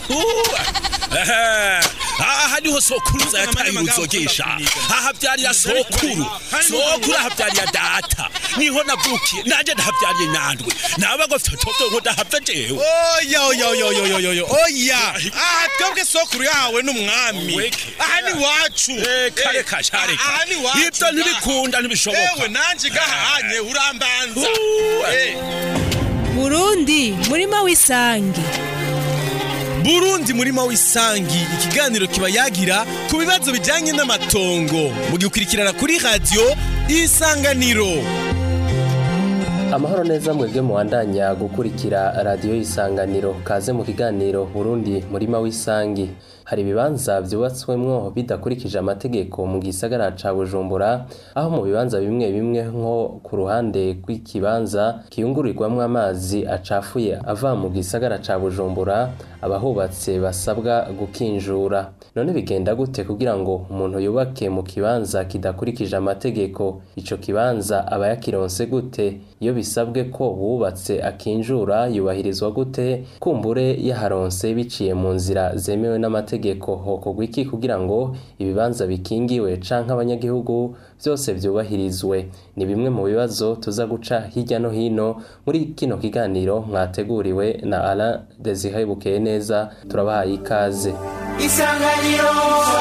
aha niho sokuruza yataye uruzogesha aha byariya sokuru sokuru aha byariya data niho navukiye nanje ndahabyariye nyandwi nawe ngo fitoto ngo ndahava jewe oya oya oya oya oya oya oya aha twebwe sokuru yahawe n'umwami Weke. aha ni wacu reka reka sha reka aha ni wacu ibyo ntibikunda ntibishoboka ewe nanje gahanye urambanza Uh, Eh. burundi murima w'isange burundi murima w'isangi ikiganiro kiba yagira ku bibazo bijyanye n'amatongo mugikurikirana kuri radiyo isanganiro amahoro neza mwebwe muwandanya gukurikira radiyo y'isanganiro kaze mu kiganiro burundi murima w'isangi hari ibibanza byubatswemwo bidakurikije amategeko mu gisagara ca bujumbura aho mu bibanza bimwe bimwe nko ku ruhande rw'ikibanza kiyungururirwamwo amazi acafuye ava mu gisagara ca bujumbura abahubatse basabwa gukinjura none bigenda gute kugira ngo umuntu yubake mu kibanza kidakurikije amategeko ico kibanza aba yakironse gute iyo bisabwe ko wubatse akinjura yubahirizwa gute kumbure yaharonse biciye mu nzira zemewe n'amategeko hokorwa iki kugira ngo ibibanza bikingiwe canke abanyagihugu byose vyubahirizwe ni bimwe mu bibazo tuza guca hirya no hino muri kino kiganiro mwateguriwe na Alain Desire Bukeye neza turabahaye ikaze isanganiro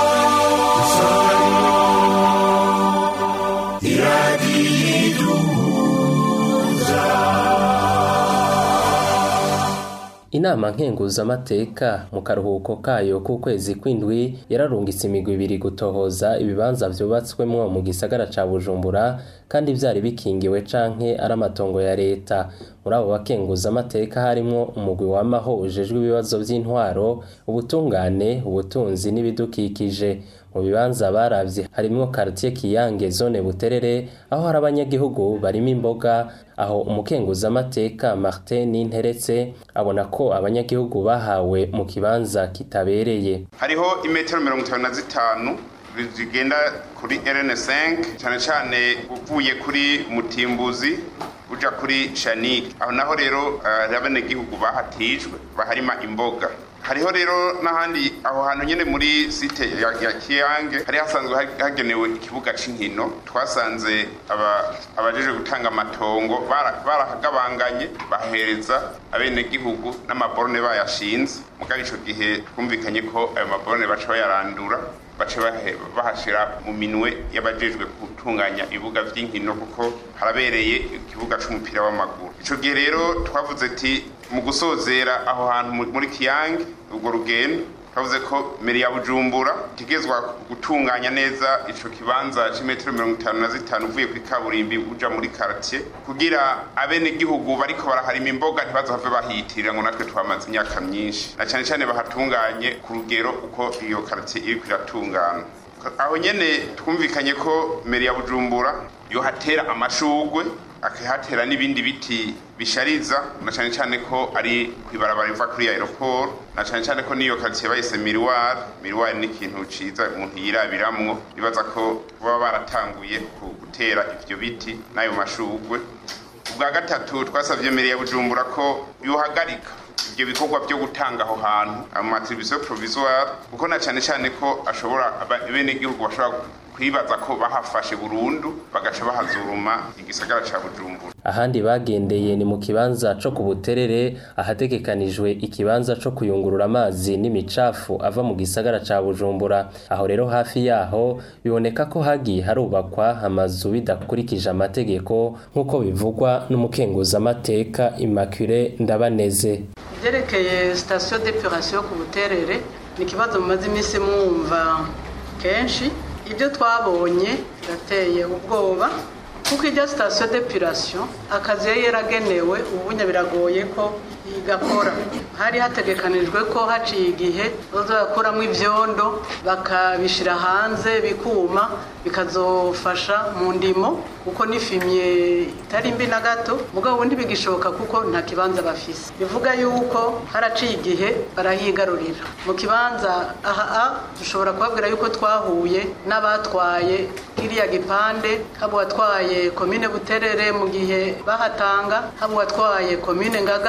Inama nkenguzamateka mu karuhuko kayo k'ukwezi kw'indwi yararungitse imigwi ibiri gutohoza ibibanza vyubatswemwo mu gisagara ca Bujumbura kandi vyari bikingiwe canke ari amatongo ya leta muri abo bakenguzamateka harimwo umugwi wamaho ujejwe ibibazo vy'intwaro ubutungane ubutunzi n'ibidukikije mu bibanza baravye harimwo quartier Kiyange zone Buterere aho hari abanyagihugu barimo imboga aho umukenguzamateka Martin Ninteretse abona ko abanyagihugu bahawe mu kibanza kitabereye hariho imetero mirongo itanu na zitanu zigenda kuri rn5 cyane cyane uvuye kuri mutimbuzi uja kuri shanike aho naho rero hari abenegihugu bahatijwe baharima imboga hariho rero n'ahandi aho hantu nyine muri site ya, ya kiyange hari hasanzwe ha- hagenewe ikibuga c'inkino twasanze aba- abajejwe gutanga amatongo bara- barahagabanganye bahereza abenegihugu n'amaborone bayashinze mugabo ico gihe twumvikanye ko ayo maborone baca bayarandura bace bahe- bahashira mu minwe y'abajejwe gutunganya ibibuga vy'inkino kuko harabereye ikibuga c'umupira w'amaguru ico gihe rero twavuze ati mu gusozera aho hantu mu- muri kiyange urwo rugendo twavuze ko meri ya bujumbura itegezwa gutunganya neza ico kibanza c'imetero mirongo itanu na zitanu uvuye kuri kaburimbi uja muri kartier kugira abenegihugu bariko baraharima imboga ntibazohave bahitirira ngo natwe twamaze imyaka myinshi na cane cane bahatunganye ku rugero uko iyo kartier iriko iratungana aho nyene twumvikanye ko meri ya bujumbura yohatera amashugwe akahatera n'ibindi biti bishariza na cane cane ko ari kwibarabara riva kuri aeroport na cane cane ko niyo quartier bayise miroir miroir ni ikintu ciza umuntu yirabiramwo nibaza ko baba baratanguye ku- gutera ivyo biti n'ayo mashugwe ubwa gatatu twasavye meri ya bujumbura ko yohagarika ibyo bikorwa byo gutanga aho hantu amatribution provisoire kuko na cane cane ko ashobora abenegihugu bashobora kwibaza ko bahafashe burundu bagaca bahazuruma igisagara ca bujumbura ahandi bagendeye ni mu kibanza co ku buterere ahategekanijwe ikibanza co kuyungurura amazi n'imicafu ava mu gisagara ca bujumbura aho rero hafi yaho biboneka ko hagiye harubakwa amazu bidakurikije amategeko nk'uko bivugwa n'umukenguzamateka immaculee ndabaneze ibyerekeye sitasiyo depurasiyo ku buterere ni ikibazo mumaze iminsi mwumva kenshi ibyo twabonye birateye ubwoba kuko iryo sitasiyo depurasiyo akazi yari yaragenewe ubunya biragoye ko igakora hari hategekanijwe ko haciye igihe bazakuramo ibyondo bakabishyira hanze bikuma bikazofasha mu ndimo kuko n'ifimye itari mbi na gato mugabo ubundi bigishoboka kuko nta kibanza bafise bivuga yuko haraciye igihe barahigarurira mu kibanza aha dushobora kubabwira yuko twahuye n'abatwaye kiriya gipande haba uwatwaye komine buterere mu gihe bahatanga haba uwatwaye komine ngagara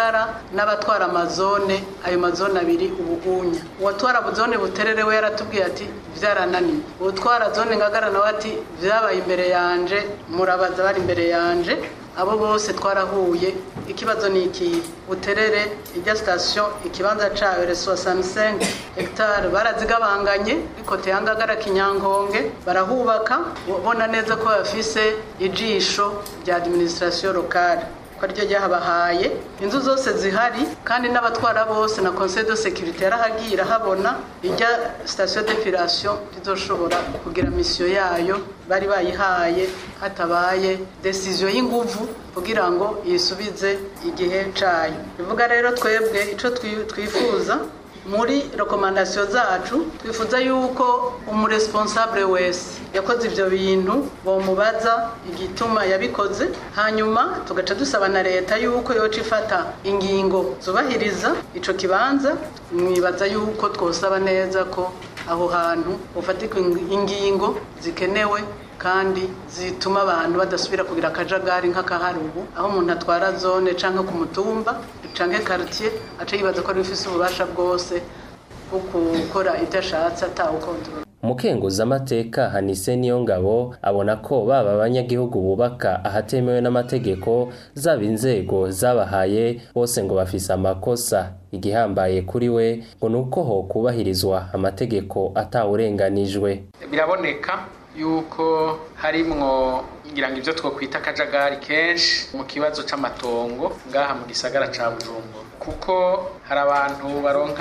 n'abatwara amazone ayo mazone abiri ubugunya uwatwara zone buterere we yaratubwiye ati byarananiye uwutwara zone ngagara nawe ati byabaye imbere yanje murabaza bari imbere yanje abo bose twarahuye ikibazo ni ikihe buterere ijya sitasiyo ikibanza cyayo reso 65 hegitari barazigabanganye ikote yangagara kinyankonge barahubaka ubona neza ko bafise ijisho rya administration locale ko ryo ryahabahaye inzu zose zihari kandi n'abatwara bose na conseil de sécurité yarahagiye irahabona ijya station d'épilation rizoshobora kugira misiyo yayo bari bayihaye hatabaye decision y'inguvu kugira ngo yisubize igihe cayo bivuga rero twebwe ico twifuza muri rekomandasiyo zacu twifuza yuko umuresponsable wese yakoze ibyo bintu bamubaza igituma yabikoze hanyuma tugaca dusaba na leta yuko yoca ifata ingingo zubahiriza icyo kibanza mwibaza yuko twosaba neza ko aho hantu ufatika ingingo zikenewe kandi zituma abantu badasubira kugira akajagari nk'akahari ubu aho umuntu atwara zone cyangwa ku mutumba cyangwa quartier aca yibaza ko ari bifise ububasha bwose bwo gukora ibyo ashatse atawukontorora umukenguza amateka hanise niyo ngabo abona ko baba abanyagihugu bubaka ahatemewe n'amategeko zaba inzego zabahaye bose ngo bafise amakosa igihambaye kuri we ngo nuko ho kubahirizwa amategeko atawurenganijwe biraboneka yuko harimwo ngira ngo ibyo twokwita akajagari kenshi mu kibazo c'amatongo ngaha mu gisagara ca Bujumbura kuko hari abantu baronka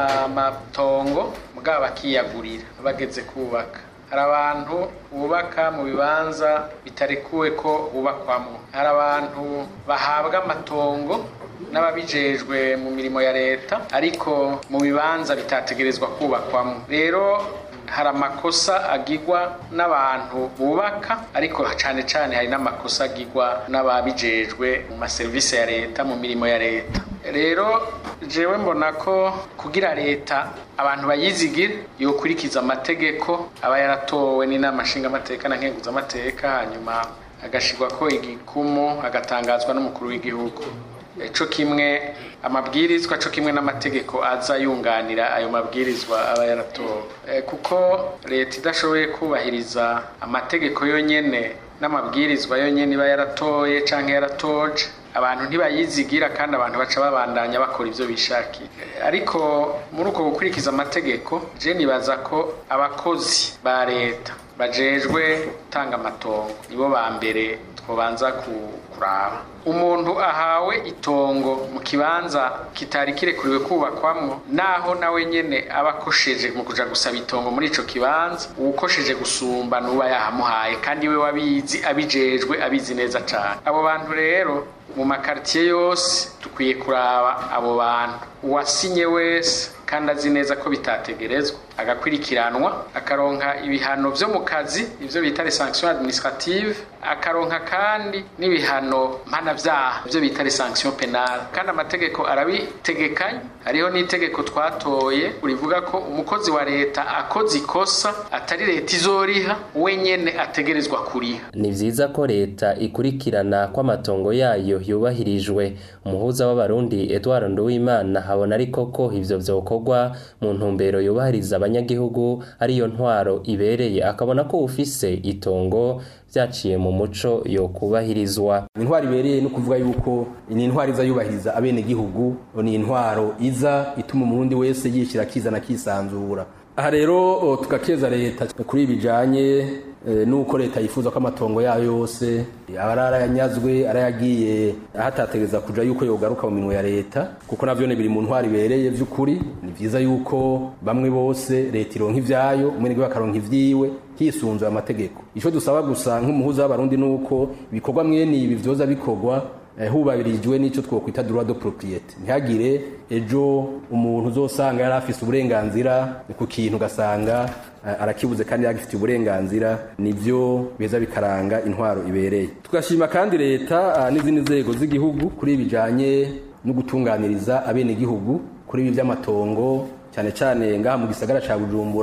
amatongo mugabo bakiyagurira bageze kubaka hari abantu bubaka mu bibanza bitarekuwe ko bubakwamo hari abantu bahabwa amatongo n'ababijejwe mu mirimo ya leta ariko mu bibanza bitategerezwa kubakwamo rero hari amakosa agirwa n'abantu bubaka ariko cyane cyane hari n'amakosa agirwa n'ababijejwe mu maserivisi ya leta mu mirimo ya leta rero jewe mbona ko kugira leta abantu bayizigira yokurikiza amategeko aba yaratowe n'inama nshingamateka na nkenguzamateka hanyuma agashirwa ko igikumu agatangazwa n'umukuru w'igihugu co kimwe amabwirizwa co kimwe n'amategeko aza yunganira ayo mabwirizwa aba yaratowe kuko leta idashoboye kubahiriza amategeko yonyene n'amabwirizwa yonyene iba yaratoye canke yaratoje abantu ntibayizigira kandi abantu baca babandanya bakora ivyo bishakiye ariko muri uko gukurikiza amategeko je nibaza ko abakozi ba leta bajejwe gutanga amatongo nibo ba mbere twobanza kuraba umuntu ahawe itongo mu kibanza kitari kirekuriwe kubakwamwo naho nawe nyene aba akosheje mu kuja gusaba itongo muri ico kibanza uwukosheje gusumba nuba yahamuhaye kandi we wabizi abijejwe abizi neza cane abo bantu rero mu makaritiye yose dukwiye kuraba abo bantu uwasinye wese kandi azi neza ko bitategerezwa agakurikiranwa akaronka ibihano vyo mu kazi ivyo bita les sanctions administratives akaronka kandi n'ibihano mpanavyaha ivyo bita les sanctions penales kandi amategeko arabitegekanya hariho n'itegeko twatoye urivuga ko umukozi wa leta akoze ikosa atari leta izoriha we nyene ategerezwa kuriha ni vyiza ko leta ikurikirana ko amatongo yayo yubahirijwe umuhuza w'abarundi Edouard Nduwimana habona ariko ko ivyo vyokorwa mu ntumbero yubahiriza abanyagihugu ariyo ntwaro ibereye akabona ko ufise itongo vyaciye mu muco yo kubahirizwa intwaro ibereye no kuvuga yuko ni intwaro iza yubahiriza abene gihugu ni intwaro iza ituma umurundi wese yishyira akizana akisanzura aha rero tugakeza leta kuri ibijanye nuko leta yifuza ko amatongo yayo yose aba arayanyazwe arayagiye ahatategereza kuja yuko yogaruka mu minwe ya leta kuko navyo biri mu ntwari ibereye vy'ukuri ni vyiza yuko bamwe bose leta ironka ivyayo umwenege bakaronka ivyiwe hisunzwe amategeko ico dusaba gusa nk'umuhuza w'abarundi nuko ibikorwa mwene ibi vyoza bikorwa hubabirijwe n'icyo twokwita droit de propriété ntihagire ejo umuntu uzosanga yari afise uburenganzira ku kintu ugasanga arakibuze kandi yagifitiye uburenganzira nivyo beza bikaranga intwaro ibereye tugashima kandi leta n'izindi nzego z'igihugu kuri ibijanye no gutunganiriza abene gihugu kuri ibi by'amatongo cyane cyane ngaha mu gisagara ca Bujumbura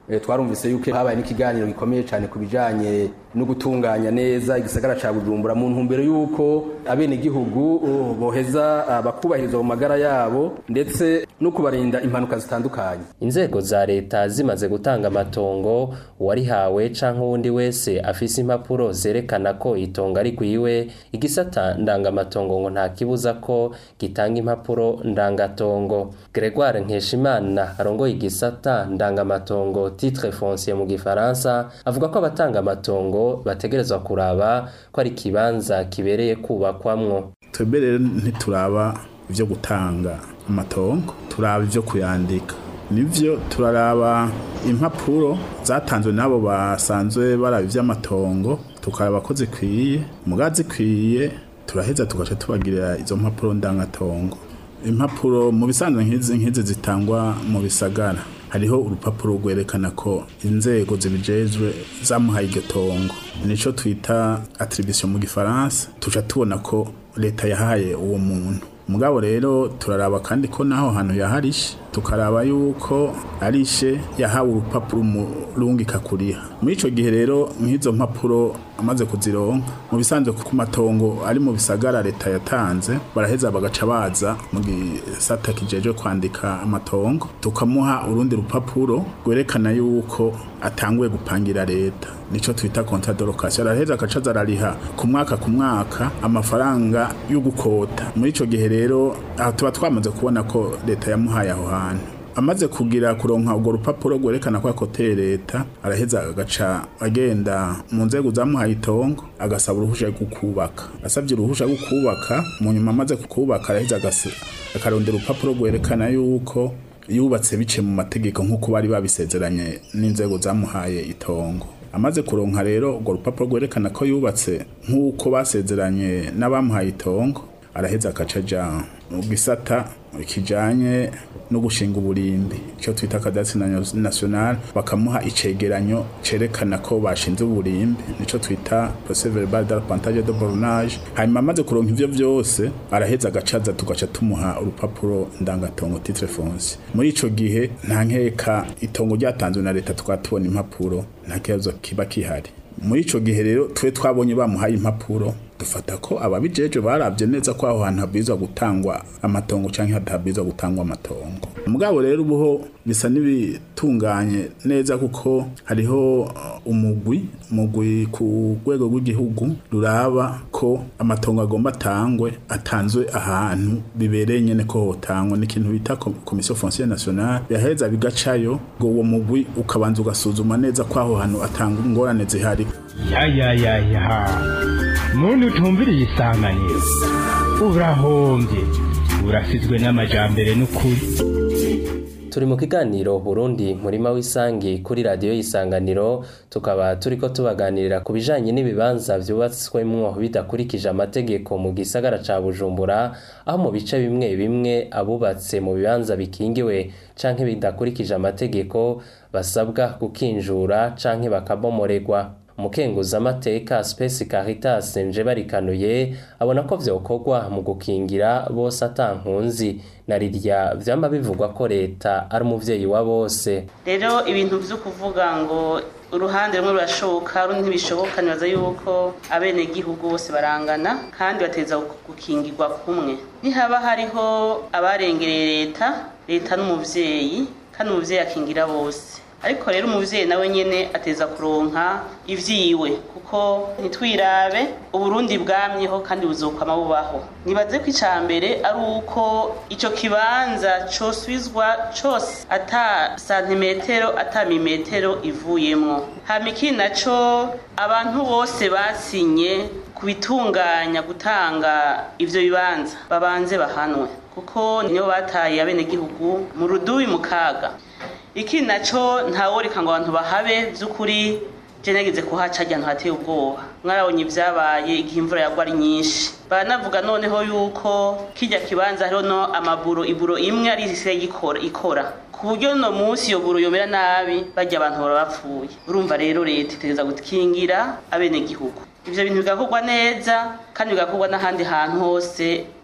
eh, twarumvise yuko habaye n'ikiganiro gikomeye cyane ku bijanye no gutunganya neza igisagara ca Bujumbura mu ntumbero yuko abenegihugu uh, boheza uh, bakubahirizwa mu magara yabo ndetse no kubarinda impanuka zitandukanye inzego za leta zimaze gutanga amatongo uwarihawe canke uwundi wese afise impapuro zerekana ko itongo ari kwiwe igisata ndangamatongo ngo nta kibuza ko gitanga impapuro ndangatongo Gregoire Nkeshimana arongoye igisata ndangamatongo titre foncier mu gifaransa avuga ko abatanga amatongo bategerezwa kuraba ko ari kibanza kibereye kubakwamwo twebwe rero ntituraba ibyo gutanga amatongo turaba ibyo kuyandika nivyo turaraba impapuro zatanzwe n'abo basanzwe baraba ivy'amatongo tukaraba ko zikwiye muga zikwiye turaheza tugaca tubagirira izo mpapuro ndangatongo impapuro mu bisanzwe nk'izi nk'izi zitangwa mu bisagara hariho urupapuro rwerekana ko inzego zibijejwe zamuhaye iryo tongo nico twita attribution mu gifaransa tuca tubona ko leta yahaye uwo muntu mugabo rero turaraba kandi ko naho hantu yaharishe tukaraba yuko arishe yahawe urupapuro umurungika kuriha muri ico gihe rero nk'izo mpapuro amaze kuzironka mu bisanzwe ku matongo ari mu bisagara leta yatanze baraheza bagaca baza mu gisata kijeje kwandika amatongo tukamuha urundi rupapuro rwerekana yuko atanguye gupangira leta nico twita contrat de location araheza agaca zarariha ku mwaka ku mwaka amafaranga yo gukota muri ico gihe rero aha tuba twamaze kubona ko leta yamuhaye aho hantu amaze kugira kuronka urwo rupapuro rwerekana ko akoteye leta araheza agaca agenda mu nzego zamuhaye itongo agasaba uruhusha rwo kubaka asabye uruhusha rwo kubaka mu nyuma amaze kukubaka araheza agase- akarondera urupapuro rwerekana yuko yubatse bice mu mategeko nk'uko bari babisezeranye n'inzego zamuhaye itongo amaze kuronka rero urwo rupapuro rwerekana ko yubatse nk'uko basezeranye n'abamuhaye itongo araheza agaca aja mu gisata kijanye no gushinga uburimbi icyo twita kadasi national bakamuha icegeranyo cerekana ko bashinze uburimbi nico twita procès verbal d'arpentage de bornage hanyuma amaze kuronka ivyo vyose araheza agacaza tugaca tumuha urupapuro ndangatongo titre foncier muri ico gihe nta nkeka itongo ryatanzwe na leta tukaba tubona impapuro nta kibazo kiba kihari muri ico gihe rero twe twabonye bamuhaye impapuro dufata ko ababijeje barabye neza ko aho hantu habwirizwa gutangwa amatongo canke hatabwirizwa gutangwa amatongo mugabo rero ubuho bisa n'ibitunganye neza kuko hariho uh, umugwi umugwi ku rwego rw'igihugu ruraba ko amatongo agomba atangwe atanzwe ahantu bibereye nyene ko hotangwa n'ikintu bita ko- commission foncière nationale yaheza bigacayo ngo uwo mugwi ukabanza ugasuzuma neza ko aho hantu atanga ingorane zihari ya ya ya ya muntu utumviriye isanganiro urahombye urasizwe n'amajambere n'ukuri turi mu kiganiro Burundi murima w'isangi kuri radiyo y'isanganiro tukaba turiko tubaganirira ku bijanye n'ibibanza vyubatswemwo bidakurikije amategeko mu gisagara ca Bujumbura aho mu bice bimwe bimwe abubatse mu bibanza bikingiwe canke bidakurikije amategeko basabwa gukinjura canke bakabomoregwa umukenguzamateka Space Caritas nje barikanuye abona ko vyokorwa mu gukingira bose atankunzi na rirya vyama bivugwa ko leta ari umuvyeyi wa bose rero ibintu byo kuvuga ngo uruhande rumwe rurashoboka rundi ntibishoboka nibaza yuko abenegihugu bose barangana kandi bateza gukingirwa kumwe nihaba hariho abarengereye leta leta n'umuvyeyi kandi umuvyeyi akingira bose ariko rero umuvyeyi nawe nyene ateza kuronka ivyiwe kuko ntitwirabe uburundi bwamyeho kandi buzokwama bubaho nibaze ko ica mbere ari uko ico kibanza cosubizwa cose ata santimetero ata mimetero ivuyemwo hama ikindi naco abantu bose basinye kubitunganya gutanga ivyo bibanza babanze bahanwe kuko nibo bataye abenegihugu mu rudubi mu kaga iki naco ntaworeka ngo abantu bahabe by'ukuri je nagize kuhaca ahantu hateye ubwoba mwarabonye ibyabaye igihe imvura yagwa ari nyinshi baranavuga noneho yuko kijya kibanza hariho no amaburo iburo imwe ari isigaye ikora ikora ku buryo no munsi iyo buro yomera nabi bajya abantu baba bapfuye urumva rero leta itegereza gukingira abenegihugu ivyo bintu bigakorwa neza kandi bigakorwa n'ahandi hantu hose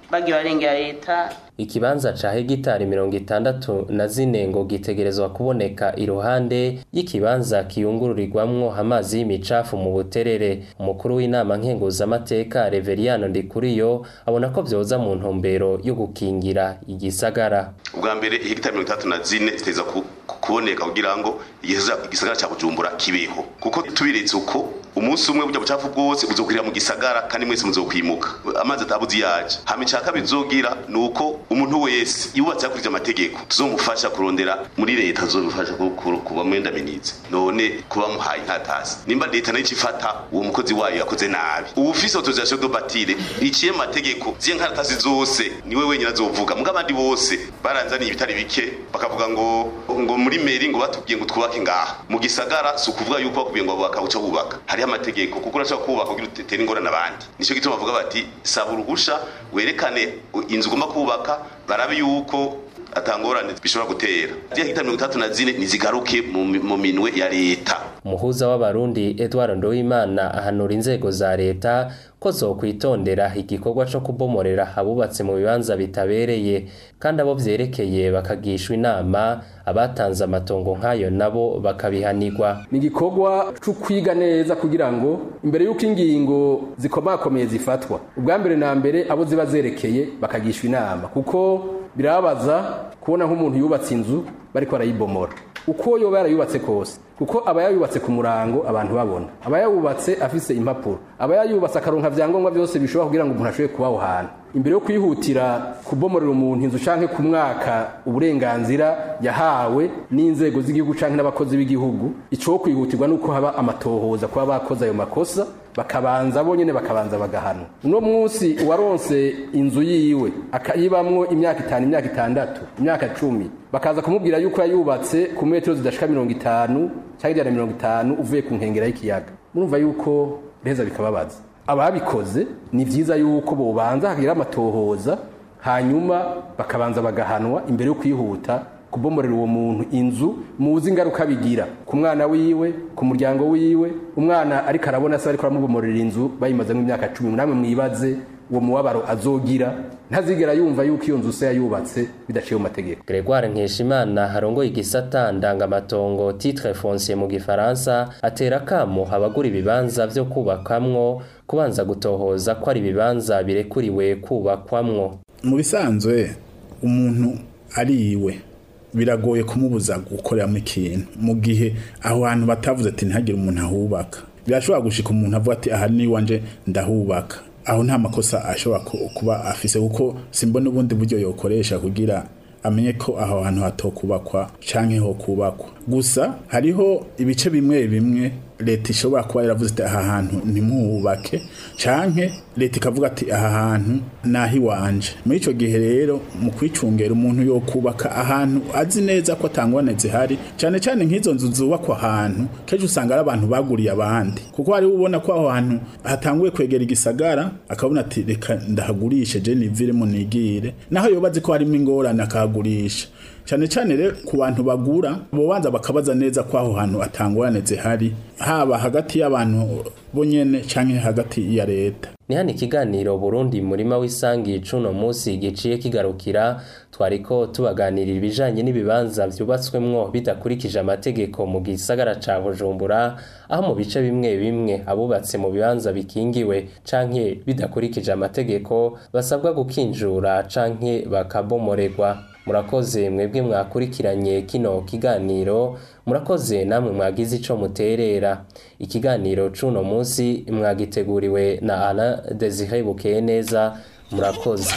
bagiye barengera leta ikibanza ca hegitari mirongo itandatu na zine ngo gitegerezwa kuboneka iruhande y'ikibanza kiyungururirwamwo amazi y'imicafu mu buterere umukuru w'inama nkenguzamateka reveriyano ndikuriyo abona ko vyoza mu ntumbero yo gukingira igisagara ubwa mbere hegitari mirongo itandatu na zine ziteza ku- ku- kuboneka kugira ngo igisa- igisagara ca bujumbura kibeho kuko tubiretse uko umunsi umwe burya bucafu bwose buzokwirira mu gisagara kandi mwese muzokwimuka amazi atabuzi yaje hama ica kabiri bizogira ni uko umuntu wese yubatse hakurikije amategeko tuzomufasha kurondera muri leta tuzomufasha ku- ku- kuba mwendaminizi none kuba muhaye nkatasi nimba leta nayo ifata uwo mukozi wayo yakoze nabi ubu ufise autorisation de bâtire iciye mu mategeko ziye nkaratasi zose niwe wenyine azovuga muga abandi bose baranzaniye ibitari bike bakavuga ngo ngo muri meri ngo batubwiye ngo twubake ngaha mu gisagara si ukuvuga yuko bakubwiye ngo bubaka uca wubaka hariho amategeko kuko urashobora kubaka kugira utere ingorane abandi nicyo gituma bavuga bati saba uruhusha werekane inzu ugomba kubaka barabe yuko atangorane bishobora gutera ziriya hegitari mirongo itandatu na zine nizigaruke mu mi- mu minwe ya leta umuhuza w'abarundi edward ndowimana ahanura inzego za leta ko zokwitondera igikorwa co kubomorera abubatse mu bibanza bitabereye kandi abo vyerekeye bakagishwa inama abatanze amatongo nk'ayo nabo bakabihanirwa ni igikorwa cyo kwiga neza kugira ngo imbere y'uko ingingo zikomakomeye zifatwa ubwa mbere na mbere abo ziba zerekeye bakagishwa inama kuko birababaza kubona nk'umuntu yubatse inzu bariko barayibomora uko yoba yarayubatse kose kuko aba yayubatse ku murango abantu babona aba yayubatse afise impapuro aba yayubatse akaronka vyangombwa byose bishobora kugira ngo umuntu ashobore kuba aho hantu imbere yo kwihutira kubomorera umuntu inzu canke ku mwaka uburenganzira yahawe n'inzego z'igihugu canke n'abakozi b'igihugu ico kwihutirwa nuko haba amatohoza kuba bakoze ayo makosa bakabanza bonyene bakabanza bagahanwa uno munsi uwaronse inzu yiwe akayibamwo imyaka itanu imyaka itandatu imyaka cumi bakaza kumubwira yuko yayubatse ku metero zidashika mirongo itanu cyangwa ijana na mirongo itanu uvuye ku nkengera y'ikiyaga murumva yuko biheza bikababaza ababikoze ni vyiza yuko bobanza hagira amatohoza hanyuma bakabanza bagahanwa imbere yo kwihuta kubomorera uwo muntu inzu muzi ingaruka bigira ku mwana wiwe ku muryango wiwe umwana ariko arabona se ariko aramubomorera inzu bayimazemo imyaka cumi namwe mwibaze uwo mubabaro azogira ntazigera yumva yuko iyo nzu se yayubatse bidaciye mu mategeko Gregoire Nkeshimana harongoye igisata ndangamatongo titre foncier mu gifaransa atera kamo abagura ibibanza vyo kubakamwo kubanza gutohoza ko ari ibibanza birekuriwe kubakwamwo mu bisanzwe umuntu ari iwe biragoye kumubuza gukoreramo ikintu mu gihe aho hantu batavuze ati ntihagire umuntu ahubaka birashobora gushika umuntu avuga ati aha ni iwanje ndahubaka aho nta makosa ashobora ku- kuba afise kuko simbona ubundi buryo yokoresha kugira amenye ko aho hantu hatokubakwa canke ho kubakwa gusa hariho ibice bimwe bimwe leta ishobora kuba yaravuze ati aha hantu ntimuhubake canke leta ikavuga ati aha hantu naho iwanje muri ico gihe rero mu kwicungera umuntu yo kubaka ahantu azi neza ko atangwane zihari cane cane nk'izo nzu zubakwa ahantu kenshi usanga ari abantu baguriye abandi kuko hari ubona ko aho hantu hatanguye kwegera igisagara akabona ati reka ndahagurishe je niviremo nigire naho yobazi ko harimo ingorane akahagurisha cyane cyane rero ku bantu bagura bobanza bakabaza neza ko aho hantu atangorane zihari haba hagati y'abantu bonyene canke hagati ya leta ni hano ikiganiro burundi murima w'isangi cuno munsi giciye kigarukira twariko tubaganirira ibijanye n'ibibanza vyubatswemwo bidakurikije amategeko mu gisagara ca bujumbura aho mu bice bimwe bimwe abubatse mu bibanza bikingiwe canke bidakurikije amategeko basabwa gukinjura canke bakabomorerwa murakoze mwebwe mwakurikiranye kino kiganiro murakoze namwe mwagize ico muterera ikiganiro cuno munsi mwagiteguriwe na Alain Desire Bukeye neza murakoze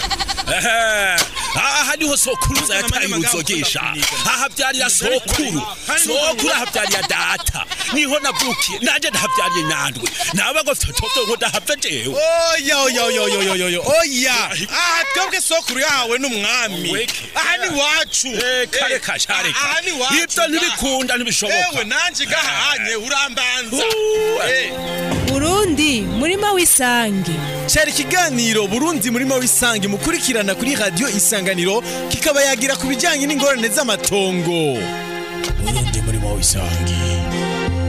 aha niho sokuruza yataye uruzogesha aha byarira sokuru sokuru aha byarira data niho navukiye nanje ndahabyariye nandwe nawe ngo fitoto ngo ndahava jewe oya oya oya oya oya oya oya aha twebwe sokuru yahawe n'umwami aha ni wacu kare kashare aha ni wacu ibyo ntibikunda ntibishoboka ewe nanje gahanye urambanza Eh. Burundi murima w'isangi cyari ikiganiro burundi murimo w'isange mukurikirana kuri radiyo isanganiro kikaba yagira ku bijyanye n'ingorane z'amatongo burundi murimo w'isange